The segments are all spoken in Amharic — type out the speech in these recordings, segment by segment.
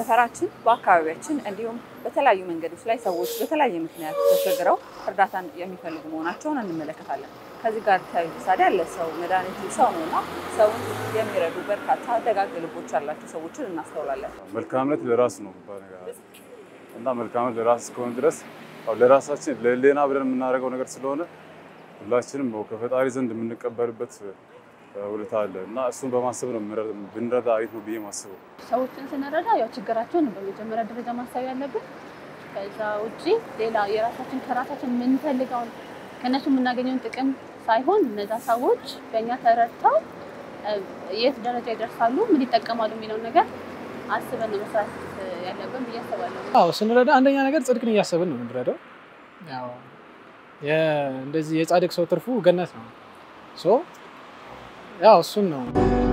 በሰፈራችን በአካባቢያችን እንዲሁም በተለያዩ መንገዶች ላይ ሰዎች በተለያየ ምክንያት ተቸግረው እርዳታን የሚፈልጉ መሆናቸውን እንመለከታለን። ከዚህ ጋር ተያይዞ ታዲያ ለሰው መድኃኒቱ ሰው ነውና ሰውን የሚረዱ በርካታ ደጋግ ልቦች ያላቸው ሰዎችን እናስተውላለን። መልካምነት ለራስ ነው የሚባል ነገር አለ እና መልካምነት ለራስ እስከሆነ ድረስ ያው ለራሳችን ለሌና ብለን የምናደርገው ነገር ስለሆነ ሁላችንም ያው ከፈጣሪ ዘንድ የምንቀበልበት ውለታ አለ እና እሱን በማሰብ ነው የምንረ- ብንረዳ አሪፍ ነው ብዬ ማስበው። ሰዎችን ስንረዳ ያው ችግራቸውን በመጀመሪያ ደረጃ ማሰብ ያለብን። ከዛ ውጪ ሌላ የራሳችን ከራሳችን የምንፈልገውን ከእነሱ የምናገኘውን ጥቅም ሳይሆን እነዛ ሰዎች በእኛ ተረድተው እ፣ የት ደረጃ ይደርሳሉ፣ ምን ይጠቀማሉ የሚለውን ነገር አስበን ነው መስራት እ፣ ያለብን ብዬ አስባለሁ። አዎ ስንረዳ አንደኛ ነገር ጽድቅን እያሰብን ነው የምንረዳው። ያው የ- እንደዚህ የጻድቅ ሰው ትርፉ ገነት ነው። ሶ ያው እሱን ነው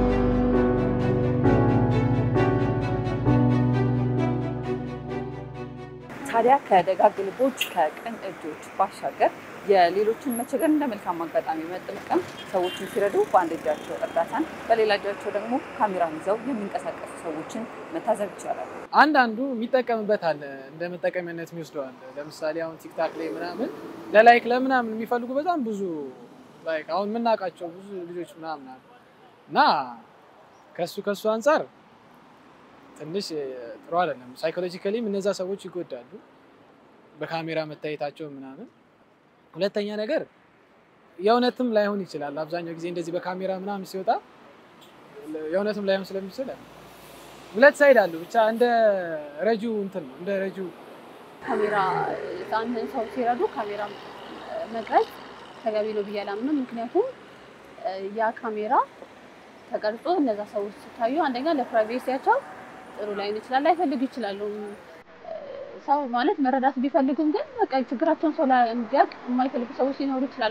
ታዲያ ከደጋግ ልቦች ከቅን እጆች ባሻገር የሌሎችን መቸገር እንደ መልካም አጋጣሚ መጠቀም ሰዎችን ሲረዱ በአንድ እጃቸው እርዳታን በሌላ እጃቸው ደግሞ ካሜራን ይዘው የሚንቀሳቀሱ ሰዎችን መታዘብ ይቻላል። አንዳንዱ የሚጠቀምበት አለ፣ እንደ መጠቀሚያነት የሚወስደው አለ። ለምሳሌ አሁን ቲክታክ ላይ ምናምን ለላይክ ለምናምን የሚፈልጉ በጣም ብዙ ላይክ አሁን የምናውቃቸው ብዙ ልጆች ምናምን አሉ እና ከሱ ከሱ አንጻር ትንሽ እ፣ ጥሩ አይደለም። ሳይኮሎጂካሊም እነዛ ሰዎች ይጎዳሉ በካሜራ መታየታቸው ምናምን። ሁለተኛ ነገር የእውነትም ላይሆን ይችላል። አብዛኛው ጊዜ እንደዚህ በካሜራ ምናምን ሲወጣ የእውነትም ላይሆን ስለሚችል ሁለት ሳይድ አሉ። ብቻ እንደ ረጂው እንትን ነው እንደ ረጂው ካሜራ አንድን ሰው ሲረዱ ካሜራ መቅረጽ ተገቢ ነው ብዬ አላምንም። ምክንያቱም እ፣ ያ ካሜራ ተቀርጾ እነዛ ሰዎች ሲታዩ አንደኛ ለፕራይቬሲያቸው ጥሩ ላይሆን ይችላል፣ ላይፈልጉ ይችላሉ። እ፣ ሰው ማለት መረዳት ቢፈልጉም ግን በቃ ችግራቸውን ሰው ላይ እንዲያውቅ የማይፈልጉ ሰዎች ሊኖሩ ይችላሉ።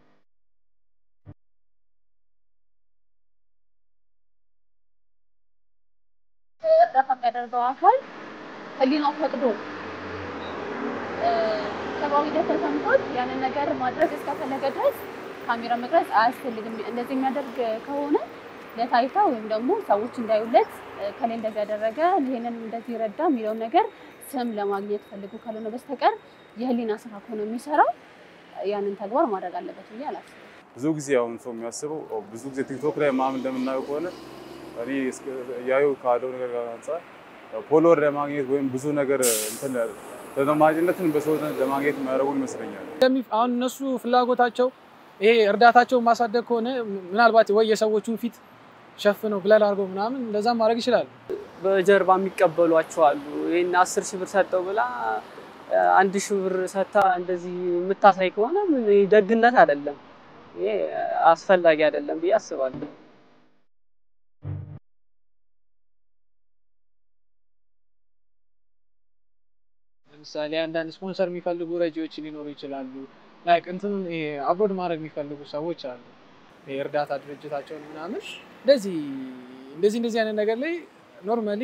እርዳታ የሚያደርገው አካል ሕሊናው ፈቅዶ እ፣ ሰብአዊነት ተሰምቶት ያንን ነገር ማድረግ እስከፈለገ ድረስ ካሜራ መቅረጽ አያስፈልግም። እንደዚህ የሚያደርግ ከሆነ ለታይታ ወይም ደግሞ ሰዎች እንዳዩለት እ፣ ከላይ እንደዚህ ያደረገ ይሄንን እንደዚህ ረዳ የሚለውን ነገር ስም ለማግኘት ፈልጉ ካልሆነ በስተቀር የህሊና ስራ ከሆነ የሚሰራው ያንን ተግባር ማድረግ አለበት ብዬ አላስብም። ብዙ ጊዜ አሁን ሰው የሚያስበው ያው ብዙ ጊዜ ቲክቶክ ላይ ምናምን እንደምናየው ከሆነ እኔ እስከ- እያዩ ካለው ነገር ጋር አንጻር ያው ፎሎወር ለማግኘት ወይም ብዙ ነገር እንትን ተደማጭነትን በሰው ዘንድ ለማግኘት የሚያደርጉ ይመስለኛል። እንደሚ- አሁን እነሱ ፍላጎታቸው ይሄ እርዳታቸውን ማሳደግ ከሆነ ምናልባት ወይ የሰዎቹን ፊት ሸፍነው ብለል አድርገው ምናምን እንደዛም ማድረግ ይችላሉ። በጀርባ የሚቀበሏቸው አሉ። ይህን አስር ሺህ ብር ሰጠው ብላ አ፣ አንድ ሺህ ብር ሰታ እንደዚህ የምታሳይ ከሆነ ምን ይሄ ደግነት አይደለም። ይሄ አስፈላጊ አይደለም ብዬ አስባለሁ። ለምሳሌ አንዳንድ ስፖንሰር የሚፈልጉ ረጂዎች ሊኖሩ ይችላሉ። ላይክ እንትን ይሄ አብሮድ ማድረግ የሚፈልጉ ሰዎች አሉ። ይሄ እርዳታ ድርጅታቸውን ምናምን እንደዚህ እንደዚህ እንደዚህ አይነት ነገር ላይ ኖርማሊ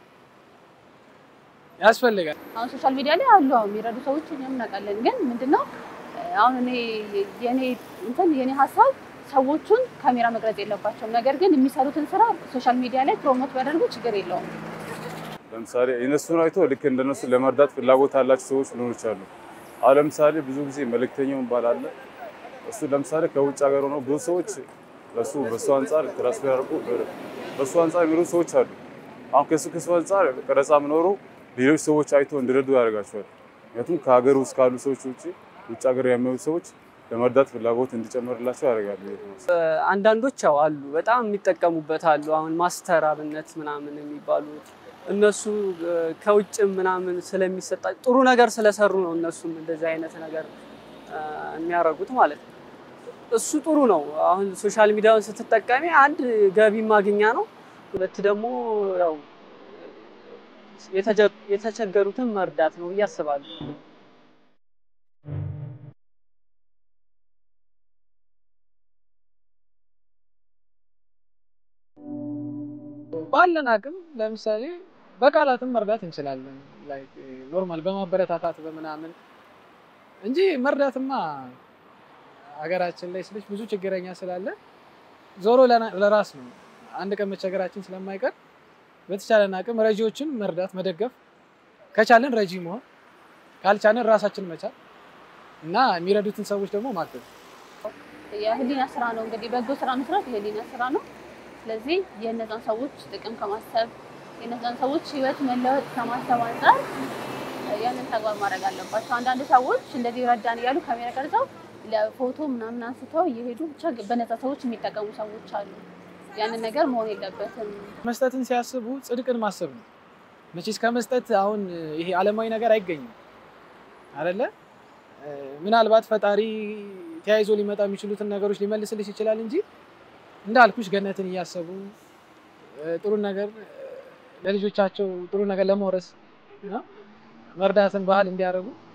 ያስፈልጋል። አሁን ሶሻል ሚዲያ ላይ አሉ አሁን የሚረዱ ሰዎች እኛም እናውቃለን። ግን ምንድነው አሁን እኔ የኔ እንትን የኔ ሀሳብ ሰዎቹን ካሜራ መቅረጽ የለባቸውም። ነገር ግን የሚሰሩትን ስራ ሶሻል ሚዲያ ላይ ፕሮሞት ቢያደርጉ ችግር የለውም። ለምሳሌ እነሱን አይቶ ልክ እንደነሱ ለመርዳት ፍላጎት ያላቸው ሰዎች ሊኖሩ ይችላሉ። አሁን ለምሳሌ ብዙ ጊዜ መልእክተኛው የሚባል አለ። እሱ ለምሳሌ ከውጭ ሀገር ሆነው ብዙ ሰዎች ለሱ በሱ አንጻር ትራንስፈር ያደርጉ በሱ አንጻር የሚሉ ሰዎች አሉ። አሁን ከሱ ከሱ አንጻር ቀረጻ መኖሩ ሌሎች ሰዎች አይቶ እንዲረዱ ያደርጋቸዋል። ምክንያቱም ከሀገር ውስጥ ካሉ ሰዎች ውጭ ውጭ ሀገር የሚያዩ ሰዎች ለመርዳት ፍላጎት እንዲጨመርላቸው ያደርጋሉ። ብዬ ነው የማስበው። አንዳንዶች ያው አሉ በጣም የሚጠቀሙበት አሉ። አሁን ማስተር አብነት ምናምን የሚባሉት እነሱ እ፣ ከውጭም ምናምን ስለሚሰጣ ጥሩ ነገር ስለሰሩ ነው እነሱም እንደዚህ አይነት ነገር እ፣ የሚያደርጉት ማለት ነው። እሱ ጥሩ ነው። አሁን ሶሻል ሚዲያውን ስትጠቀሚ አንድ ገቢ ማግኛ ነው፣ ሁለት ደግሞ ያው የተጀ- የተቸገሩትን መርዳት ነው ብዬ አስባለሁ። ባለን አቅም ለምሳሌ በቃላትም መርዳት እንችላለን። ላይክ ኖርማል በማበረታታት በምናምን እንጂ መርዳትማ ሀገራችን ላይ ስልሽ ብዙ ችግረኛ ስላለ ዞሮ ለና- ለራስ ነው። አንድ ቀን መቸገራችን ስለማይቀር በተቻለን አቅም ረጂዎችን መርዳት፣ መደገፍ ከቻለን ረጂ መሆን ካልቻለን ራሳችን መቻል እና የሚረዱትን ሰዎች ደግሞ ማገዝ። የህሊና ስራ ነው እንግዲህ በጎ ስራ መስራት የህሊና ስራ ነው። ስለዚህ የእነዛን ሰዎች ጥቅም ከማሰብ የእነዛን ሰዎች ህይወት መለወጥ ከማሰብ አንጻር ያንን ተግባር ማድረግ አለባቸው። አንዳንድ ሰዎች እንደዚህ ረዳን እያሉ ካሜራ ቀርጸው ለፎቶ ምናምን አንስተው እየሄዱ ብቻ በነዛ ሰዎች የሚጠቀሙ ሰዎች አሉ። ያንን ነገር መሆን የለበትም። መስጠትን ሲያስቡ ጽድቅን ማሰብ ነው። መቼስ ከመስጠት አሁን ይሄ ዓለማዊ ነገር አይገኝም አይደለ? ምናልባት ፈጣሪ ተያይዞ ሊመጣ የሚችሉትን ነገሮች ሊመልስልሽ ይችላል እንጂ እንዳልኩሽ ገነትን እያሰቡ ጥሩ ነገር ለልጆቻቸው ጥሩ ነገር ለመውረስ መርዳትን ባህል እንዲያደርጉ